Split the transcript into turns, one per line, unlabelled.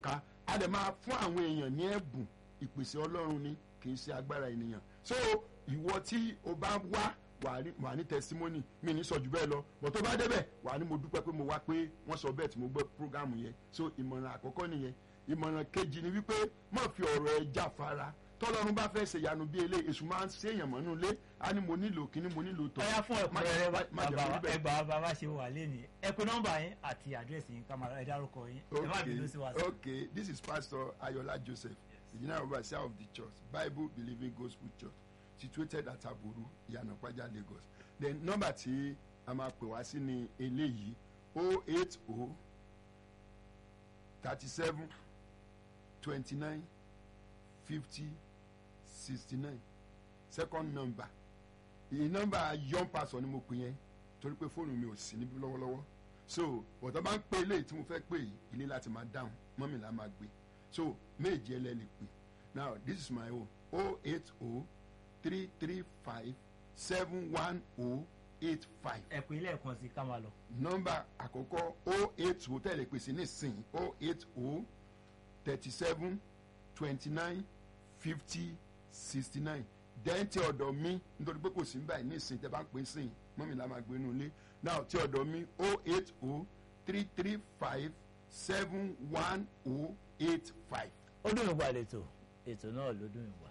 ká a dẹ̀ máa fún àwọn èèyàn ní ẹ̀bùn ìpèsè ọlọ́run ni kì í ṣe agbára ènìyàn so ìwọ tí o bá wá wà ní wà ní testimony mi ní sọ jù bẹ́ẹ̀ lọ bọ̀ tó bá débẹ̀ wà ní mo dúpẹ́ pé mo wá pé wọ́n sọ bẹ́ẹ̀ tí mo gbọ́ programu yẹn so ìmọ̀ràn àkọ́kọ́ nìyẹn ìmọ̀ràn kejì ni wípé má fi ọ̀rọ̀ ẹ jáfara tọ́lọ́run bá fẹ́ ṣe ìyanu bí eléyìí èṣù máa ń ṣe èèyàn mọ́nú ilé á ní mo nílò kíní mo nílò tọ́
ọyá fún ẹ̀kúnrẹ́rẹ́
má jẹ́ kó rí bẹ́ẹ̀.
ẹgbàá bàbá ṣe wà lẹ́nìí ẹ pé nọ́mbà yín àti àdírẹ́sì yín ká máa ẹ dárúkọ yín ẹ má bínú sí wa sí.
okay this is pastor ayola joseph the general overseer of the church bible believing gospel church situated at aboru ìyànàpájà lagos then nọ́mbà tí a máa pè wá sí ni eléyìí o eight o thirty seven twenty nine fifty sixty nine second number ìyí nọ́mbà young pastor ni mo pè yẹn torí pé fóònù mi ò sí níbí lọ́wọ́lọ́wọ́ so bọ̀dọ̀ bá ń pè eléyìí tí mo fẹ́ pè yìí ilé láti máa dáhùn mọ́mì la máa gbé so méje ẹlẹ́ lè pè now this is my own o eight o three three five seven one o eight five
ẹ pé ilé ẹ̀kan sí ká máa lọ.
nọ́mbà àkọ́kọ́ o eight o tẹ̀lé pèsè nísìnyí o eight o thirty seven twenty nine fifty sixty nine then tí ọ̀dọ̀ mi nítorí pé kò sí ń báyìí nísìnyí tẹ́ bá ń pè é sìn mọ́mí la máa gbé inú ilé now tí ọ̀dọ̀ mi o eight o three three five seven one o eight five.
ó dùn ìwà lẹ́tọ̀ ètò náà ló dùn ìwà